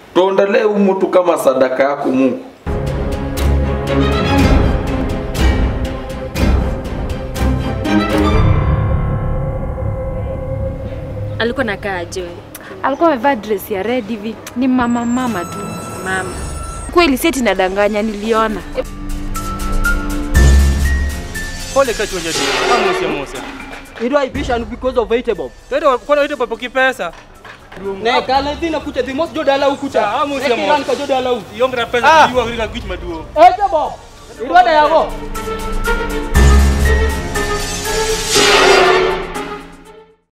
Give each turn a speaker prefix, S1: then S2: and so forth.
S1: tuondolee huyu mtu kama sadaka yako Mungu.
S2: Alikuwa nakaa aje wewe?
S3: Alikuwa amevaa dress ya red hivi, ni mama mama tu.
S2: Mama.
S3: Kweli seti nadanganya, niliona.
S4: Pole kati wenye tu. Kama mose mose.
S5: iraibisha ni because of vegetable
S4: Tendo kwa nini papo kipesa?
S5: ne kala dina kucha the most joda lau kucha
S4: Ah, amo
S5: Ne
S4: siamo.
S5: kiran ka joda lau
S4: Yongra pesa
S5: Ah.
S4: kiwa kila kitu maduo.
S5: vegetable irwada yago